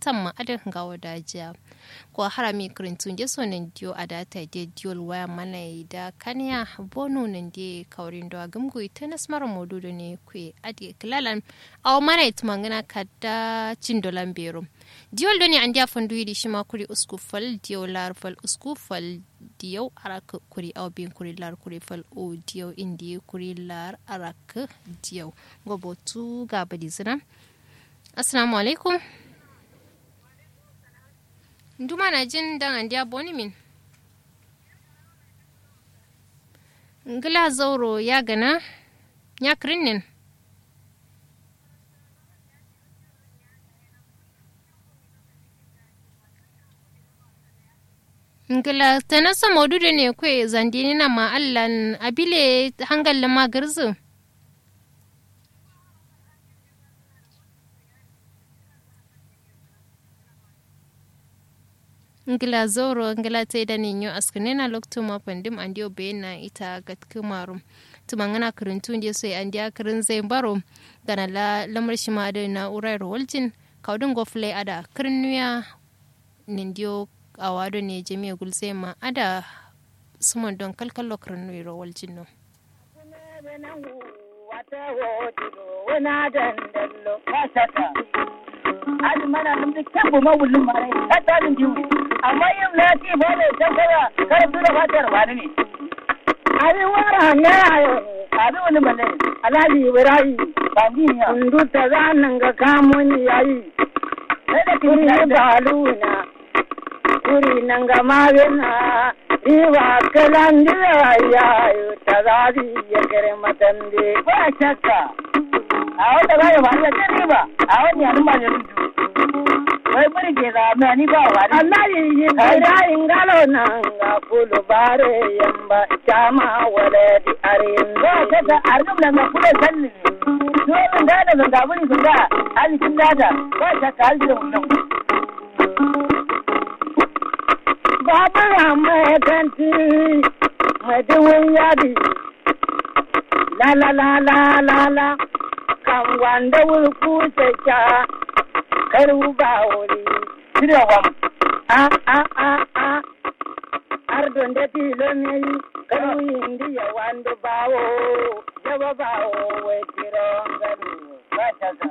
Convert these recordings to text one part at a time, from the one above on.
tamma adin gawo dajiya ko harami kirintun je so nan dio adata de diol waya mana da kaniya bonu nan de kaurin do gumgu ita nasmar modudo ne kwe adi kilalan aw mana itmangana kadda cindolan bero diol doni andi afandu yidi shima kuri usku fal diyo lar fal usku fal diyo arak kuri aw bin kuri lar kuri fal o diyo indi kuri lar arak diyo gobo tu gabadi zina assalamu alaikum nduma na jin dan andi aboni min ngila zauro ya gana ya krinin ngila tana sa maududu ne kwe zandini na ma allan abile hangal ma garzu ngila zoro ngila ta da ne yau askane na lokto ma pandim an dio na ita gatku marum tumangana kirintu ndi so an dia kirin zai baro gana la lamar shi ma da na urai rowaljin kaudin gofle ada kirin nuya nindiyo a wado ne jami'a gulse ma ada suman don kalkalo kirin nuyi rowaljin no Adi mana mun bi kyan bu mawulin mare, ta tsarin jiwu. amma yin lati ba ne can kaya karatu da fatar ba ne. Abin wara ne a yau, abin wani bane, Alhaji Ibrahim, Bandiya. Kundu ta zanen ga kamun yayi. Sai da kiri baluna, kuri nan ga magana, riba kalan jiya yayo ta zazi ya kere matande. Ba shakka, a wanda ba ya ba ya ce riba, a wani yanin ba ya rudu. wai bari ke zama ni ba wa Allah yi yi da ingalo nan ga kulu bare yamba chama wale di arin ba ta da arnum nan ga kulu salli to nan da da ga buri sun ga ali kin dada ba ta ka alji wannan babu ramma kanti maduwin yadi la la la la la la kan wanda wulku ta karu ba wuri shirya wam a a a a har don da tilo mai karu indi ya wando bawo jaba bawo wai kiro garu ba ta ga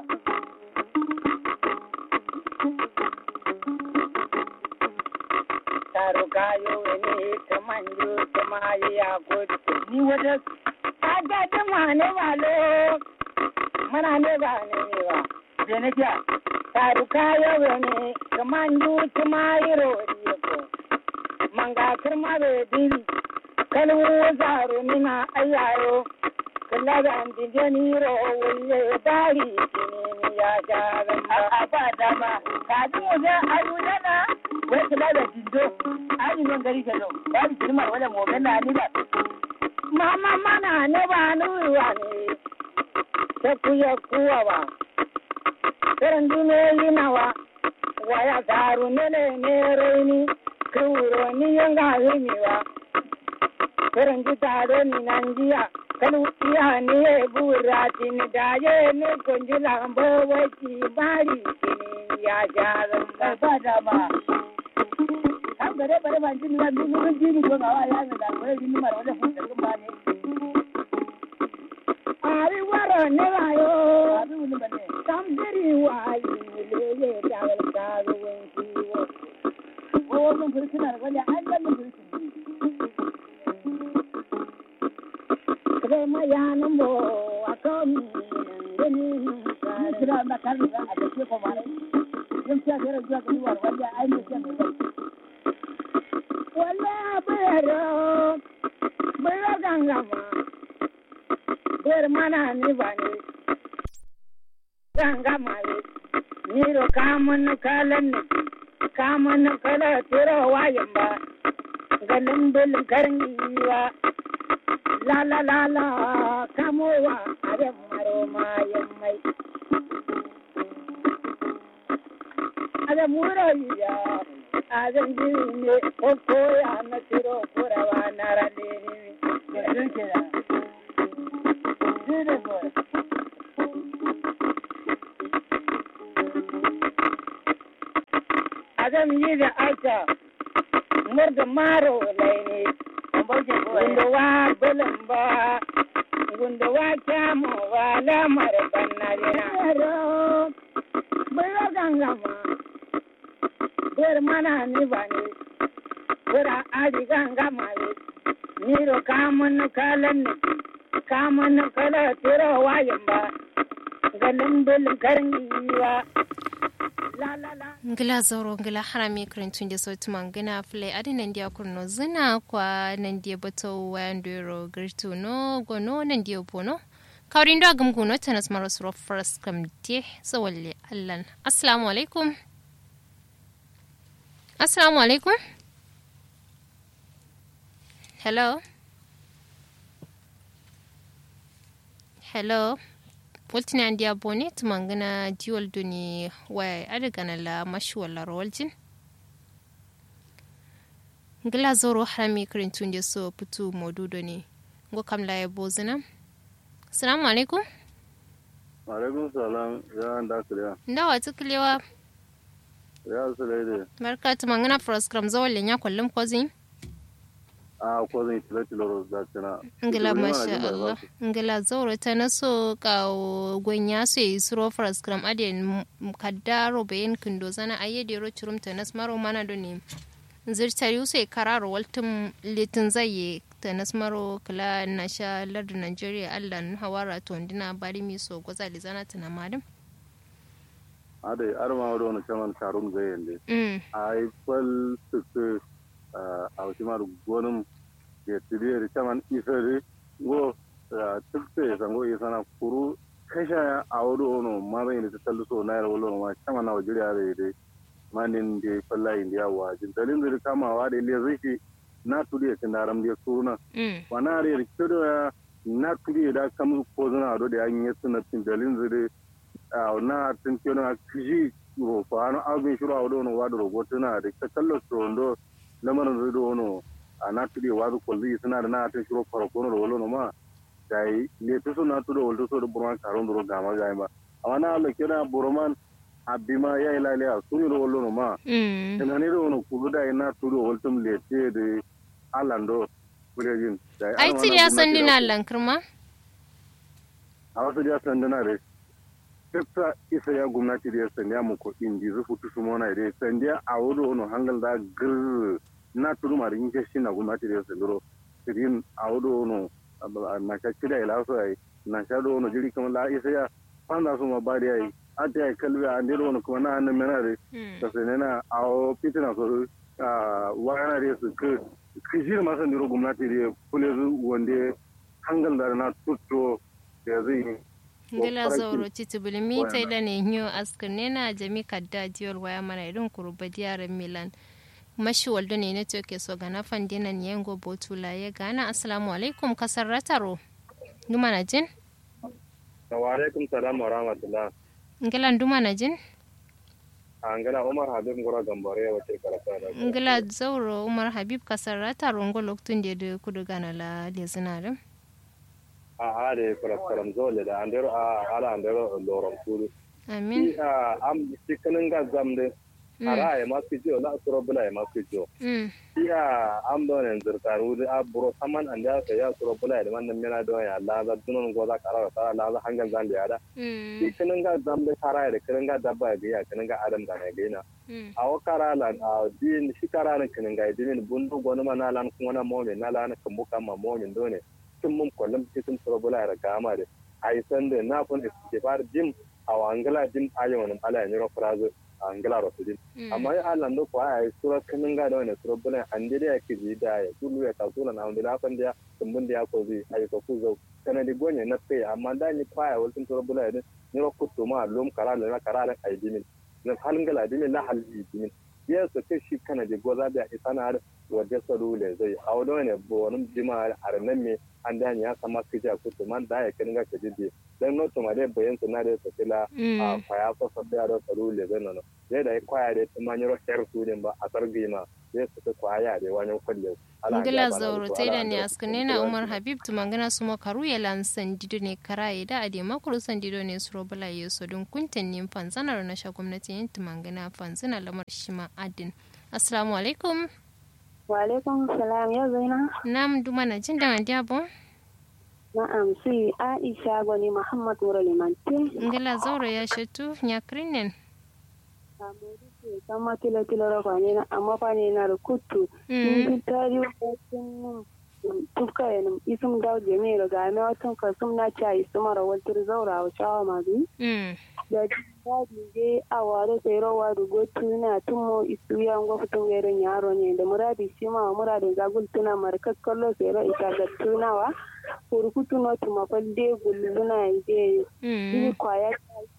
taru kayo ne ta manjo ta mayi ya gudu ni wata aga ta mane malo mana ne ba ne ba je ne ja taru kayo ne kaman du tumayiro yako manga kirma be diri kalu zaru mina ayayo kala da andijani ro wuye dari kini ya jaran a ba dama ka du waje ayudana wai kala da dindo ani non gari kenan ba di kirma wala mo gana ni ba mama mana ne ba nuwa ne ta kuya kuwa ba karan dume nawa waya garu nene ne raini kuro ni yanga himiwa karan ji taro ni nanjiya kalu iya ni e burati ni daye ni konji lambo waki bari kini ya jaran ba da ma kan gare bare ban jini na dubu dun jini ko ga waya ne da bare jini mara wala fun da ba ne ari waro ne ayo abi wuni bane tambiri wayi lele dawal karu wenki wo wo mun furkina da wani an da mun furkin kare ma yanan bo akom gani ni kira na kan da a da ke ko mare yin fiya kare zuwa ga war wani ai ne ke mai wala bayaro bayaro gangama bayar mana ni ba ne gangama ne niro kamun kalan ne kamun kala tiro wayan ba galin bilin karniwa la la la la kamowa are maro mayan mai ada muro ya adan jiri ne ko ya na tiro kurawa na rale ne Beautiful. zan yi da aika murda maro laini gunda wa bulan ba gunda wa kyamu wa lamar banna jina bai gangama ber mana ni ba ni bera aji gangama ni niro kamun kalan ni kamun kala tiro wayan ba ganin bilin karniwa la la la ngila zoro ngila harami krentun de sauti mangina fle adi nandia kurno zina kwa nandia bato wayandero girtu no gono nandia pono kawrindo agam guno tanas maro suro first kam de sawalle allan assalamu alaikum assalamu alaikum hello hello woltini andi abone tumangana diwol doni waya adagana la mashi wala rawaljin ngila zoro harami kirin tunde so putu modu doni ngo kam la ya bozina assalamu alaikum alaikum salam ya da kiriya ndawa tuklewa ya sulaide barka tumangana program zawal nya kullum kozin a ko zan tilo tilo da tana ngila masha Allah ngila zauro ta naso ka gwanya su yi suro program adin kaddaro bayan kindo zana ayyade ro churum ta nas maro mana do ne zirtari sai kararo waltum litin zai ta nas maro kala na sha lardu Nigeria Allah nu hawara to ndina bari mi so goza li zana tana madam ade arma wado no chaman karum zai yende mm ai kwal su a wucimar gonin ya tiri chaman isari go tukte sango isana kuru kasha a wado no ma bai ne tallu so na yar wolo ma chaman na wajiri are dai manin de falla india wa jin dalin zuri kamawa da ile zai na turi ya tindaram da suruna mm wana are kido ya na turi da kam ko zana do da an yi suna tin dalin zuri a na tin kino a kiji ro fa an abin shuru a wado no wado robotuna da ta kallo so lamarin zai dono a na tuɗe wazu kwalzi suna da na ta shiro farko na wolo no ma da yi ne ta so na tuɗe wolo so da burman karon duro gama ga ba amma na Allah kira burman abima ya yi lalaya su ne da wolo no ma mm ina ne da wani kudu da na tuɗe wolo tum lete da alando kurejin da ai tiri ya san dina lankirma a wasu ya san dina da tafsa isa ya gwamnati da ya sanya mu ko indi zufu tusu mona da sandiya a wuri wani hangal da gir na turu ma da yin shi na gwamnati da ya sanduro sirin a wuri wani na sha kira ila so ai na sha do wani jiri kamar la isa ya fanda su ma ba da yayi an ta yi kalbi a ndero wani kuma na hannun mena da da sai na a o fitina so wayana da su ke kishir ma sandiro gwamnati da ya kule zu wanda hangal da na tutto da zai ngila zauro titi bulmi ta ila ne nyo askar ne na jami kadda diol waya mana irin kuruba diyaran milan mashi waldo ne ne ke so gana fandina ne yango botula ya gana assalamu alaikum kasar rataro duma na jin wa alaikum salam wa rahmatullah ngila duma na jin a ngala umar habib ngora gambare wace karata da ngila zauro umar habib kasar rataro ngo loktun de de kudu gana la lezinarin a a da kuraskaram zole da andero a ala andero lorom kudu amin i a am cikinin ga zamde ara ya masu jiyo la suro bula ya masu jiyo mm i a am do ne zirtar wudi a buro saman an da ya suro bula ya man mena do ya la za dunon goza kara ta la za hangal zan da da mm cikinin ga zamde kara ya kinin ga dabba ga ya kinin ga adam ga ne ga ina mm a wakara la a din shi kara ne kinin ga din bundu gonu ma na lan kuma na momin na lan kambuka ma momin do ne tun mun kwallon cikin turabula ya gama da a yi sanda na kun ke fara jim a wangala jim ayin wani ala ya niro furazu a wangala rasu jim amma ya ala ndo ko a yi sura kanin ga da wani turabula an da ya ke ji da ya tulu ya kasula na wanda lafan da tumbun da ya ko zai a yi ko kuzo kana di gonye na tsaye amma da ni kwaya wasu turabula ya niro kutu ma lom kara da na kara da a yi jimin na halin gala jimin na halin jimin ya su kai shi kana da goza da isa na wajen salule zai a wani wani bonin jima a ranar me an da ya sama kiji a kutu man da ya kin ga ka jide dan no to mare bayan su na da su kila a kwaya ko sa da da salule zai nan zai da kwaya da ta manyo her su din ba a sargi ma zai su ta kwaya da wani kulle ngila zauro taida ne askane na umar habib tumangana suma karu ya lan sandido ne karaye da ade makuru sandido ne suro bala yeso don kunten nin fanzanar na sha gwamnati yin tumangana fanzana lamar shima adin assalamu alaikum wa alaikum salam ya zaina nam duma na jin da mandiya bon na'am si aisha gwani muhammad wura limante ngila zauro ya shatu nyakrinen kama kilo kilo rafa ne na amma fa ne na da kutu ni tari wajen tufka ya isum dawo jami da ga mai watan kasum na cha isuma ra waltir zaura wa shawa mazu da dadi je a ware sai rawa da gotu na tumo isu ya ngo futun gairin yaro ne da muradi shi ma muradin zagul tuna markas kallo sai ra ita ga tunawa kurkutu no tuma falde gulluna ide ni kwaya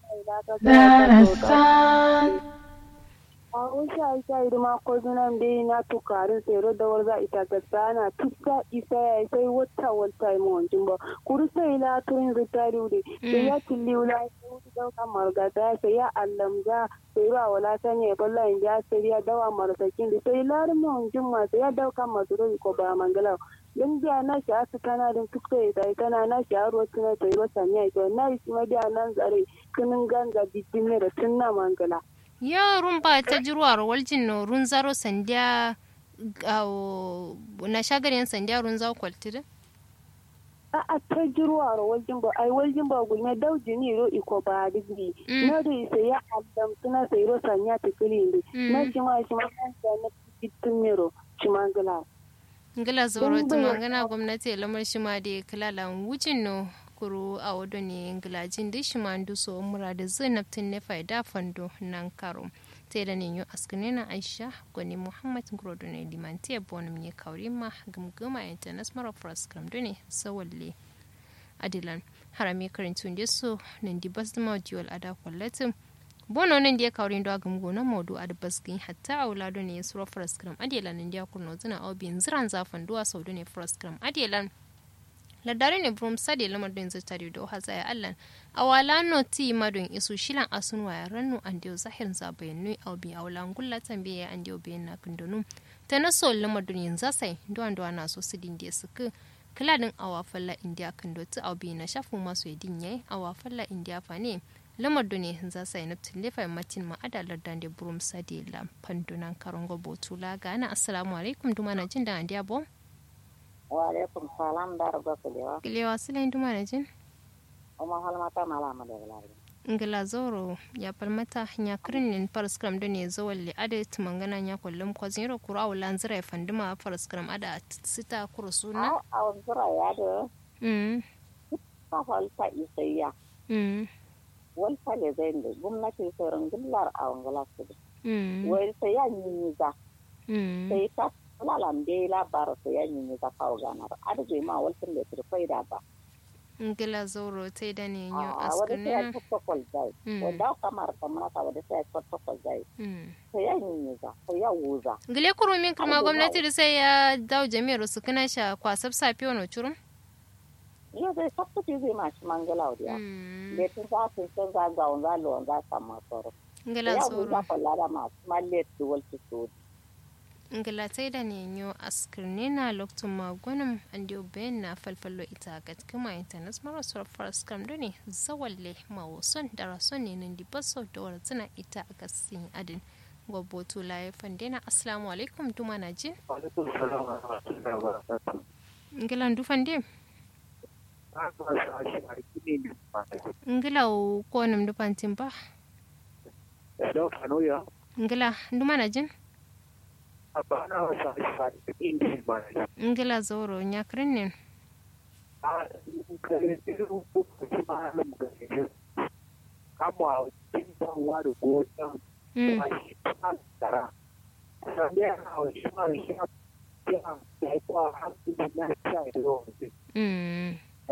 a wasu aisha irma ko zunan dai na tukarin tsero da warza ita gasa na tuka isa ya sai wata wata yi mawancin ba kuru sai la turin zutari wuri sai ya tilli wula ya wuce dauka margata sai ya allamza sai ba wala ta ne balla in ja sai ya dawa marasakin da sai larin mawancin ma sai ya dauka masu rai ko ba mangala don biya na shi asu kana din tuka ya sai kana na shi aro tuna sai wata ne to na shi ma biya nan zare kinin ganga bidin da tunna mangala yo rumba ta jirwar waljin no run zaro sandiya na shagarin sandiya run zaro kwaltida a a ta jirwar waljin ba ai waljin ba gulme dauji ni ro iko ba digri na da isa ya adam suna sai ro sanya ta kiri na shi ma shi ma kan da na fitin mero shi ma ngala ngala zoro ta mangana gwamnati lamar shi ma da kala wucin no kuru a wado ne ngilajin da shi mandu so mura da zainabtin ne faida fando nan karo ta da ne askane na aisha gwani muhammad grodo ne limanti ya bonum ne kauri ma gamgama international press kam da ne sawalle adilan harami karintun da so nan di bas da mawajiyar ada kwallatin bono nan da ya kauri da gamgo na modu a da basgin hatta a wula da ne ya suro press kam adilan nan da ya kurno zina obin ziran zafan duwa sau da ne press kam adilan ladare ne brum sade lamar don zai tare da oha zaya allan a wala no ti madon isu shilan asun waya rannu an dio zahir za bayanu au bi awla ngulla tambiye an dio bayan na kundunu ta na so lamar don yin zasai do an do ana so sidin da suka kila din awa falla india kundo ti au bi na shafu masu yadin yayi awa falla india fa ne lamar don ne zasai na tilefa matin ma adalar dan da brum sade la pandunan karongo botula gana assalamu alaikum duma na jin da an dia bom wa alaikum salam da rabba kulewa kilewa silayin duma na jin uma halmata malama da galari ngila zoro ya palmata nya krinin paraskram da ne zo walle ada tumangana nya kullum ko zero kura wala nzira ya fandima paraskram ada sita kuro suna a wanzura ya da mm ta falta isayya mm walta le zai da gwamnati sauran gillar a wangala su mm wai sai ya yi za mm sai ta lalan dai labar sai ya yi za kawo ganar adadin ma waltin da turfai da ba ngila zoro tai da ne nyo a wadda sai ya askane protocol zai Mm. wadda kamar kamar ta wadda sai ya protocol zai mm sai ya yi za sai ya wuza ngile kuro min kuma Abu gwamnati da sai ya dawo jami'ar su kana sha kwasab safi wani churum yau zai sabtace zai mashi mangala wadda mm da tun za su sun za ga wanza lo wanza samu tsoro ngila ya zoro wuza kwalla da masu mallet da walti so ngalatai da nenyo askirne na loktun magunum an dio bayan na falfallo ita ga kuma internet mara surfar scam da ne zawalle mawason da rason ne nan dibaso da warzina ita a gasin adin gwabotu laye fandena assalamu alaikum duma na jin alaikum salam wa rahmatullahi wa barakatuh ngilan dufande na ba shi a shi ne ba ngila ko nam dufantin ba da kano ya ngila duma na jin ba na wasa shi a shi ne ba ngila zoro nyakrin ne a kare irin ko shi ma nan ga shi kama cikin wa da gota mm a shi ta tara sannan ya hawa shi ma shi ya ya ya kwa hankali na ta da yawan mm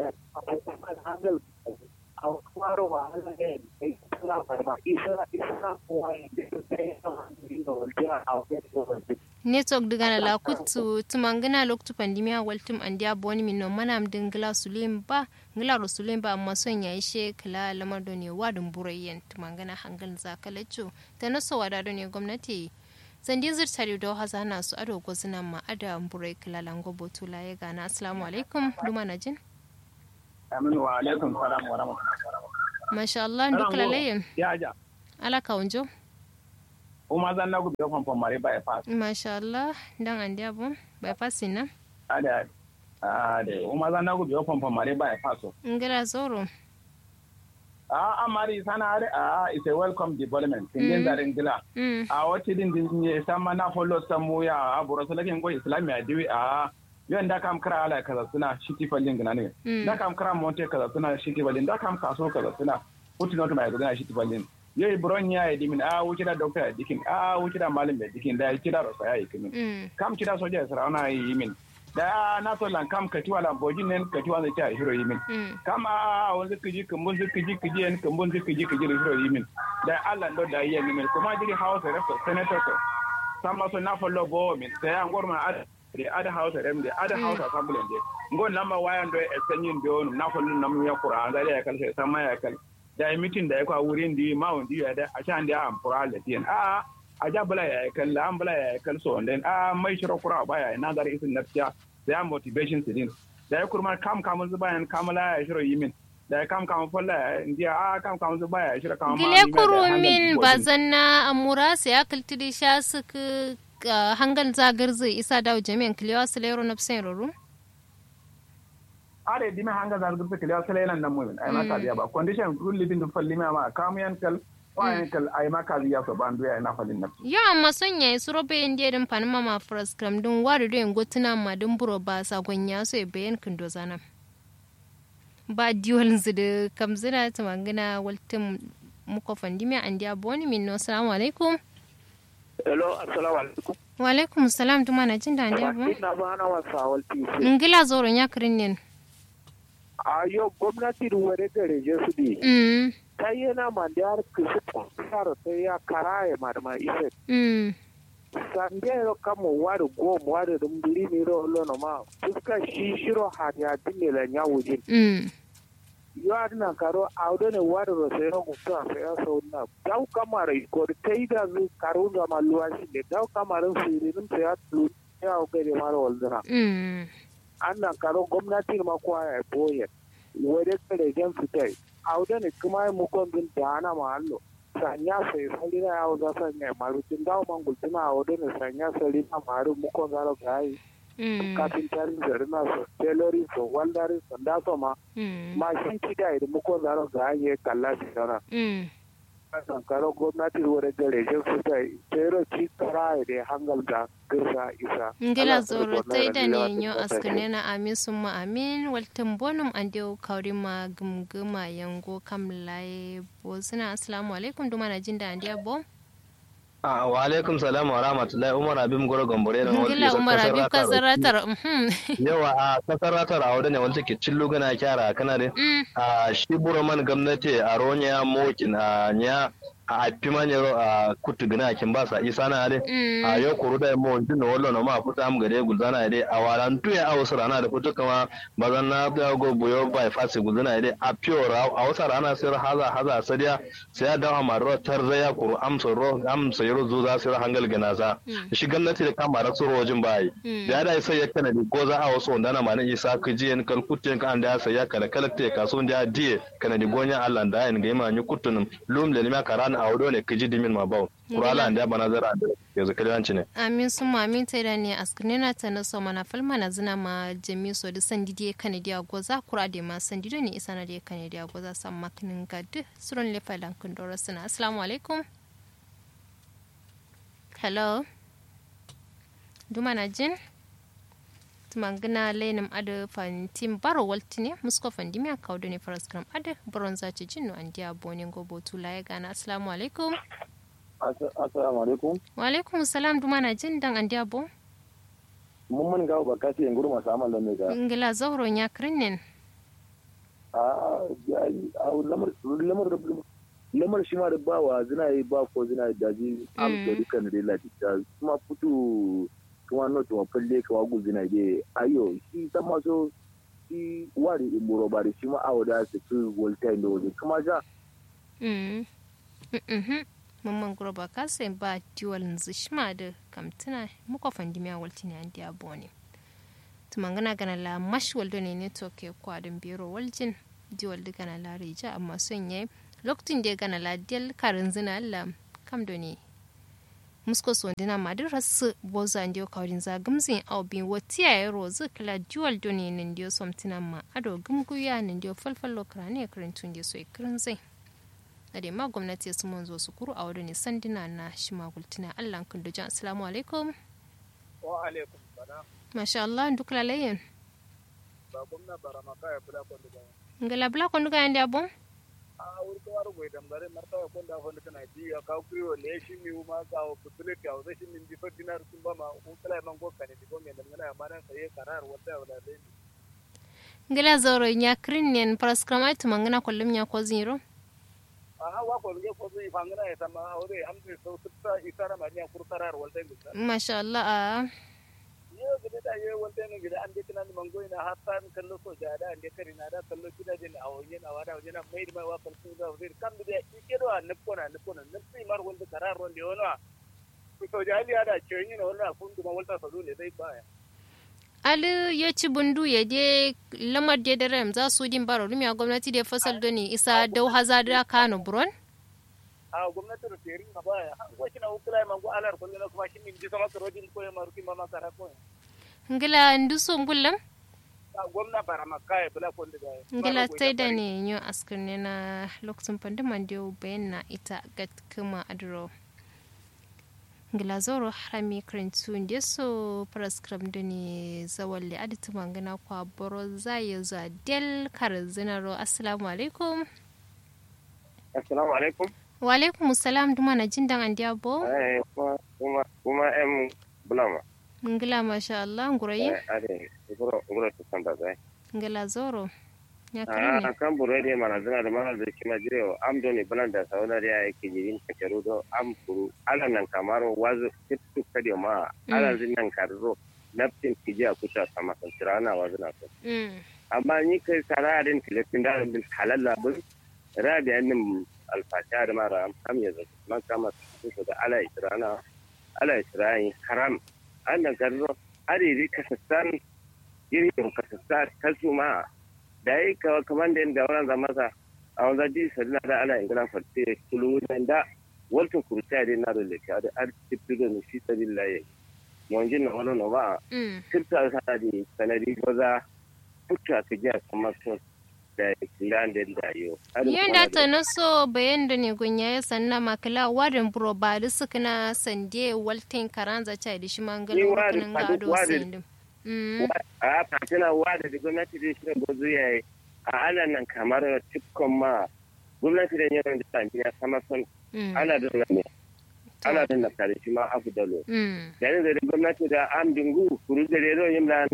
handle a kwaro wa halayen da isra farma isra isra kuwa da ta yi da wajen a wajen network diga na lakutu tumangina loktu pandemia waltum andia boni minno manam dingla sulim ba ngila ro sulim ba amma son yayi she kala lamar do ne wadin burayyen tumangana hangal zakalacho ta naso wada do ne gwamnati sandi zirtari do hazana su ado gozina ma ada mbure kilalango botula ya gana assalamu alaikum duma na jin Aminu wa alaikum salam wa rahmatullahi. masha Allah duk lalayin Ya ja. ala kaunjo Uma zan na gudu kan famare ba ya fas. masha Allah dan an diabo bai fasi na Ada ade uma zan na gudu kan famare ba ya faso. ngira zoro Ah amari sana are ah it's a welcome development. Kin da ringila. mm A wati din din ne sama na follow samu ya aburo salakin go islamiya diwi a yon da kam kara ala kaza suna shiti fallin gina ne. Mm. Da kam kara monte kaza suna shiti fallin da kam kaso kaza suna putin not mai kaza shiti fallin. Yoi buron ya yi dimin a wuce da doctor ya dikin a wuce da malam ya dikin da ya kira rosa ya yi kimin. mm kam kida soja ya sarauna yi min da na so lan kam katiwa lan bojin nen katiwa zai ta hiro yi min mm kam a wani kiji kumbun zai kiji kiji en kumbun zai kiji kiji hiro yi min da Allah do da yi min kuma jiri house rep senator ko sama so na follow bo min sai an gorma ad the other house rem the other house assembly de ngon lamba wayan do e sanyin do na follow nam ya qur'an da ya kal sai sama ya kal da yi mitin da ya kwa wurin di mawun di ya da a shan da an fura da tiyan a a ja bala ya kan la an bala ya kan so den a mai shiro kura ba ya na dar isin nafsiya da ya motivation su din da ya kurma kam kam zu bayan kamala ya shiro yimin da ya kam kam folla ya ndiya a kam kam zu baya ya shiro kam gile kurumin bazanna amura sai akaltidi sha suka hangal zagar zai isa dawo jami'an kilewa su lero na fsayin ruru are dime hanga zar gurbe kele asale nan nan mumin ay maka biya ba condition rule living to falli ma kam yan kal wa yan kal ay maka biya so bandu ya na fallin nafsi yo amma son yayi suro bayan dia din panama ma frascram din wari do gotuna ma din buro ba sa gonya so e bayan kindo zana ba diwol zide kam zina ta mangana waltin muko fandimi an dia boni min no assalamu alaikum Hello, assalamu alaikum. wa alaikum salam tuma na jin da an dia bo Ina ba na wasa walti. ngila zoro nya kirin A yau gwamnati da wani gare je su ne. mm Ta yi na man da har kisi kwasar ta ya karaye ma da ma isa. mm Sande yau kama wari gom wari rumbiri ne ro lono ma. Fuska shi shiro hadi a dinne la nya wujin. mm Yo adina karo a wudu ne wari ro sai ro gusto a sai ya sau na. Dau kama rai ko ta yi da zu karo da ma luwa shi ne. Dau kama rin siririn sai ya tulu. Ya hau gari mara walzina. mm annan karo gwamnati ma kuwa ya boye wade kare jan fitai a wuda ne kuma yi mukon bin da ana mahallo sanya sai sali na yawo za sanya maru tun dawo man gultuna a wuda ne sanya sali na maru mukon zaro ga yi mm kafin tarin zari na so tailoring so waldari so da so ma mm mashin kida idan mukon zaro ga yi kalla shi sana mm annan karo gwamnati wade kare jan fitai tero ci kara da hangal da girsa isa ngila Allah zoro ta tai da rayuwa ne ta yo kasance. askane na amin summa amin waltin bonum an dew kawri ma gumguma yango kam laye bo suna assalamu alaikum duma na jin da an dia bo Ah, wa alaikum salam wa rahmatullahi umar abim goro gambore na ngila umar abib ka zaratar mhm yawa a kasar ratar a wadda ne wanda ke cillu gana kyara kana da mm a shi man gwamnati a ronya mokin a nya a pimanyero a kutu gana kin ba sa isa na ade a mm yau kuru da mo din no wallo no ma futa am gade gulzana ade a walan tuya a wasu rana da futu kama bazan na da go buyo by fasi gulzana ade a pure a wasu rana sai haza haza sadiya sai ya dawo maro tarzaya kuru amsa ro amsa yaro zuza sai hangal gana sa Mm. shi gwamnati da kama da tsoro wajen bayi Mm. da da sai ya kana di ko za a wasu wanda na mana isa ka ji en kal kutte ka anda sai ya kala kala te ka so da die kana di gonya Allah da en ga ma ni kutunum lum le ni ma karana a wado ne ka ji dimin ma bawo kurala anda bana zara da yanzu kalyanci ne amin summa amin tai da ne askane na ta na so mana falma na zina ma jami so da sandi die kana dia goza kura de ma sandi da ne isa na die kana dia goza sam maknin gad suron le failan kun dora suna assalamu alaikum hello duma na jin tumangina lenim ada fantim baro waltine musko fandimi a kawo ne faras kram ada baron zaci jinnu an dia bonin gobo tula ya gana assalamu alaikum assalamu alaikum wa alaikum salam duma na jin dan an dia bo mun mun ga ba kasi en gurma samal da me ga ingila zahro nya krinin a a lamar lamar lamar shi ma da ba wa zina yi ba ko zina da ji am Mm. da dukkan da lati ta kuma futu kuma no to falle ka wagu zina de ayo shi ta ma so shi wari imboro ba da shi ma awo da su tu volta ndo kuma ja Mm. Mhm. mamman groba kasa ba diwal nzishma da kamtina muka fandimiya waltini an diya bone tumangana gana la mash waldo ne ne toke kwadin biro waljin diwal da gana la rija amma son yayi lokacin da gana la del karin zina la kam do ne musko so dina madir rasu boza ndio kawrin za gumzin au bin watiya ya rozu kala diwal do ne ndio somtina ma ado gumguya ndio falfallo krane karantun da so ikirin zai da ma gwamnati su mun zo su kuru a wurin sandina na shi magultina Allah kun da jan assalamu alaikum wa alaikum salam masha Allah duk lalayin ba gwamna barama kaya kula kon da ngala bla kon ga ande abon a wuri ko waro goy dambare marta ko da hon kana ji ya ka kuyo ne shi mi ma ka o kutule ka o shi min bi fa dinar kun ba ma o kala man go kane di go men ngana ma nan sai karar wata wala dai ngala zoro nya krinnen praskramait mangana kollum nya ko zero aha wa ko nge ko zai fangana ya sama ore amde so tutta isara ma nya kurtarar wala dai masha Allah a yo gida da yo wanda ne gida an dikina ni mango ina hatta ni kallo so ja da ande kari na da kallo kida din a wani na wada wani na mai mai wa kallo da wani kan da ike do an ko na ko na nafsi mar wanda karar wanda yo na to ja ali ada cenyi na wannan kun duma walta fa dole dai baya Ali ya ci bundu ya je lamar da da ram za su din baro rumiya gwamnati da fasal doni isa dau hazada kano buron a gwamnati da terin na baya an ko kina ukula man go alar kullu na kuma shi min ji sama rodin ko ma ruki mama kara ko ngila nduso ngullam a gwamna bara makaya bula ko da ngila tai da ne yo askar ne na lokacin pandaman da bayan na ita gat kuma adro ngila zoro harami karantu da so paraskram da ne zawalle adita mangana kwa boro zai za del karzinaro assalamu alaikum assalamu alaikum wa alaikum salam duma na jin dan andiya bo eh kuma kuma em bulama ngila masha Allah ngurayi ade ngoro ngoro to samba zai ngila zoro ya a karne kan buru de mana zana da mana da kima jire am do ne bulan da sauna da yake jirin ka kero do am kuru ala nan kamaro wazo titu kadi ma ala zin nan karzo naftin kiji a kuta sama kan tirana wazina to mm amma ni kai sara din tilafin da bin halalla bin rabi annin alfasha da mara am ya zaki man kama su da ala israna ala isra'in haram annan karzo ariri kasassan irin kasassan kasu ma da yi kawa kamar da yadda wannan zama sa a wanzan ji sadina da ala ingila farce kulu nan da waltin kurta dai na dole ka da artifi da nufi sabin laye monjin na wani na ba mm kirta sa da sanari goza fuka ka ji a kamar sun da kilan da da yo yanda ta na so bayan da ne gunya ya sanna makala warin buro ba da suka na sande waltin karanza cha da shi mangala Ni warin wurin fadu- gado warin. sindin mm a fatina wa da gwamnati da shirin gozu ya yi a ana nan kamar cikon ma gwamnati da yawan da sami ya sama son mm ana da ne ana da na kare shi ma afu dalo mm yani da gwamnati da am dingu kuru da rero yin da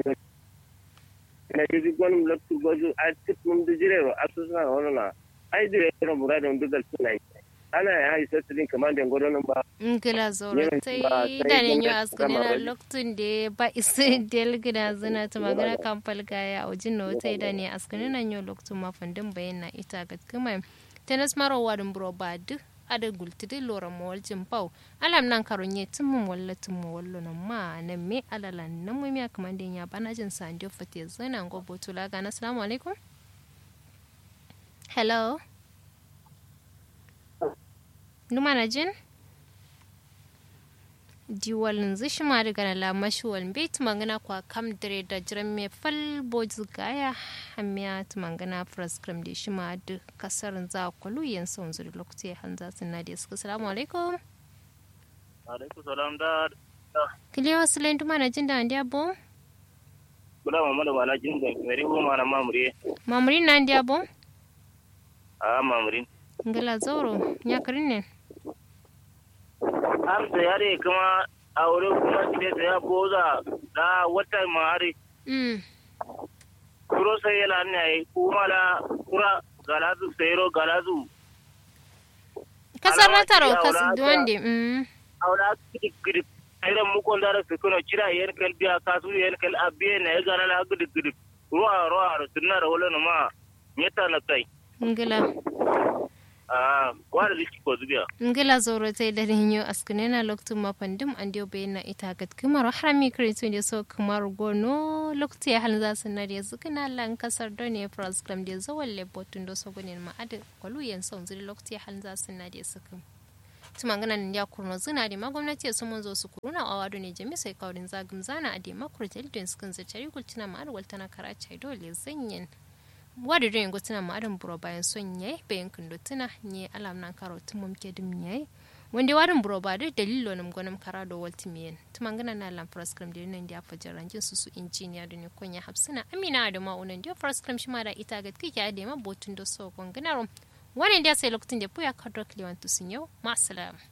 na yi gwanin lokacin gozu a cikin da jirero a su suna wani na ai da rero muradin dugal suna yi ana ya yi sassarin kamar da gwadonin ba ngila zoro Yawan tai ba da sai ne yo gwamnati askane gama na bari. lokacin da ba isa del gida zina ta magana kampal gaya a wajen na wata da ne askane na yo lokacin ma fandin bayan na ita ga kuma tenas maro warin buro ba duk ada gultidi lora mawalcin pau alam nan karon ye tummun walla tummu wallo nan ma nan me alala nan mu miya kaman den ya bana jin sa ndio fate zana ngo botula ga assalamu alaikum hello numa na jin diwalin zishi ma daga na lamashi wal bai tumangana kwa kam dare da jiran me fal bozu gaya hamiya tumangana fraskrim da shi ma da kasar za kwalu yan son zuri lokaci hanza sunna da suka salamu alaikum alaikum salam da kiliya wasu lain tuma na jin da an diya bom bula mamma da wala jin da meri ko mana mamure mamurin na an diya bom a mamurin ngala zauro ya karin ne am da yare kuma aure kuma shi da ya boza da wata mari mm kuro sai yana ne ai kuma la kura galazu sayro galazu kasar Alama rataro ce a kasar wurata. duwande mm aura kidi kidi ayran mu kon dara su kono cira yen kal biya kasu yen kal abiye na ya gana la gidi gidi ruwa ruwa sunna da wala ma nyeta na kai ngala a wara liki ko zubiya ngila zoro tai da rinyo askunena loktu mapandim andio bayna ita gat kumar harami kritu ne so kumar gono loktu ya halin zasu na da zukuna lan kasar done program da zawal le botun do so gonin ma ade kwalu yan son zuri loktu ya halin zasu na da sukum tuma ngana nan ya kurno zina da ma gwamnati su mun zo su kuruna a wado ne jami sai kaurin zagum zana a da makur telden sukan zai gultina ma arwal tana karacha dole zanyen wadi do yengo tina ma adam buro bayan son yayi bayan kundo tina nye alam nan karo tumum ke dum yayi wanda wadin buro ba da dalilo nam gonam kara do walti miyen tumangana na lam program de nan dia fajaran jin su su engineer da ne konya hapsina amina da ma unan dia program shi ma da ita ga kike da ma botun do so gonganaro wannan dia sai lokacin da puya kadro kliwan tusin yau ma